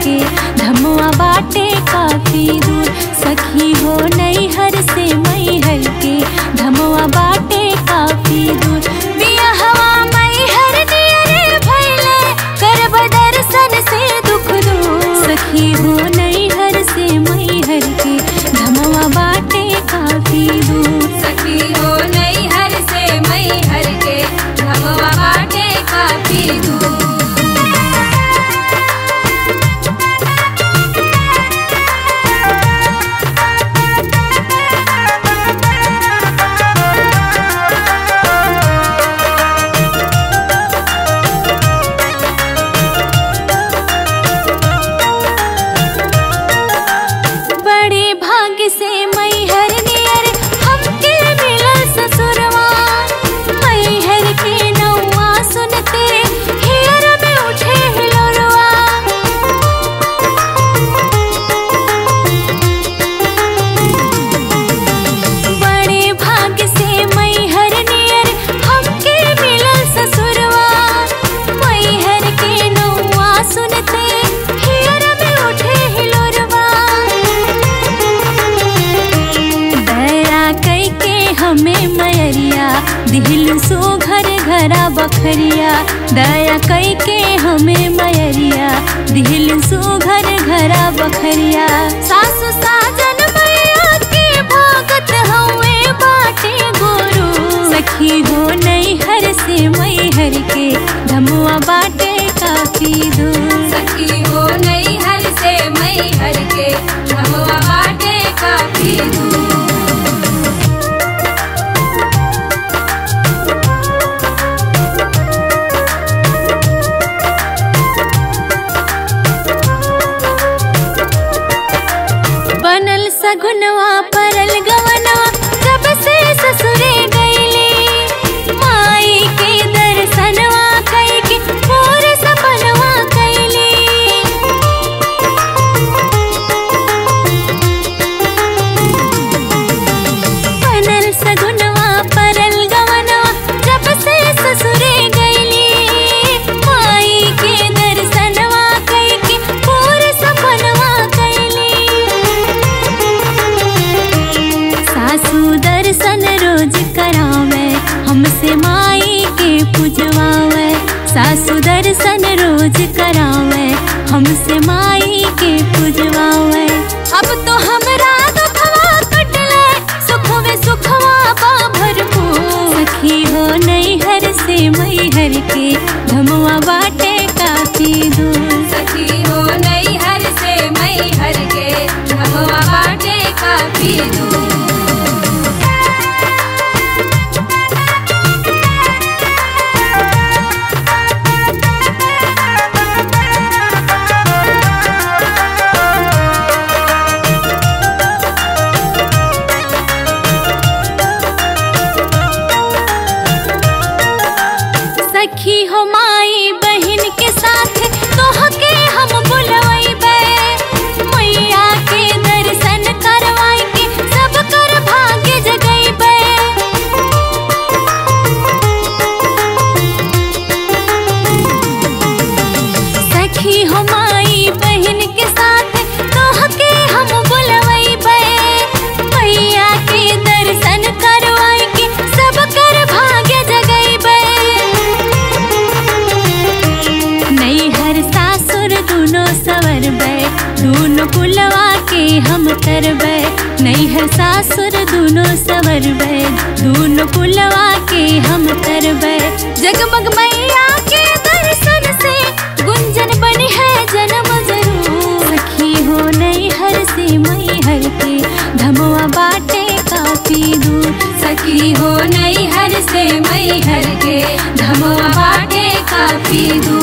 के धमुआ बाटे काफी दूर सखी हो नई हर से मई हर के धमुआ बाटे काफी दूर बिया हवा मई हर नियरे भैले करब दर्शन से दुख दूर सखी हो नई हर से मई हर के धमुआ बाटे काफी दूर सखी हो नई हर से मई हर के धमवा बाटे काफी दूर बड़े भाग्य से मई हर नियर हमके मिलल ससुरवा मई हर के नौआ सुनते हियर में उठे हिलोरवा बड़े भाग्य से मई हर नियर हमके मिलल ससुरवा मई हर के नौआ सुनते हियर में उठे हिलोरवा दया कई के हमें मयरिया दिल सो घर घरा बखरिया दया कई के हमें मयरिया दिल सो घर घरा बखरिया सासु साजन मैया के भागत हवे बाटे गुरु सखी हो नई हर से मई हर के धमुआ बाटे काफी दूर सखी हो नई हर से मई हर के धमवा बाटे काफी दूर बनल सगुनवा परल गवनवा जब से ससुरे गईली माई के दर्शनवा कई के मोर सपनवा कैली बनल सगुनवा परल गवनवा जब से ससुरे गईली माई के दर्शनवा कई के मोर सपनवा कैली सासू दर्शन रोज करावे हमसे माई के पूजवावे सासू दर्शन रोज करावे हमसे माई के पूजवावे अब तो हमरा दुखवा कटले सुख में सुखवा बा भरपूर सखी हो नई हर से मई हर के धमवा बाटे काफी दूर सखी हो नई हर से मई हर के धमवा बाटे काफी दूर सखी हो माई बहन के साथ तोहके हम बुलवैबे मैया के दर्शन करवाई के सब कर भाग्य जगैबे सखी हो माई बहन के साथ तोहके हम बुलवैबे मैया के दर्शन करवाई के सब कर भाग्य जगैबे नई हर सासुर दुनो सवरबे दूनो कुलवा के हम तरबे नई हर सासुर दुनो सवरबे दूनो कुलवा के हम तरबे जगमग मैया के दर्शन से गुंजन बनी है जन्म जरूर सखी हो नई हर से मई हर के धमवा बाटे काफी दूर सखी हो नई हर से मई हर के धमवा बाटे काफी दूर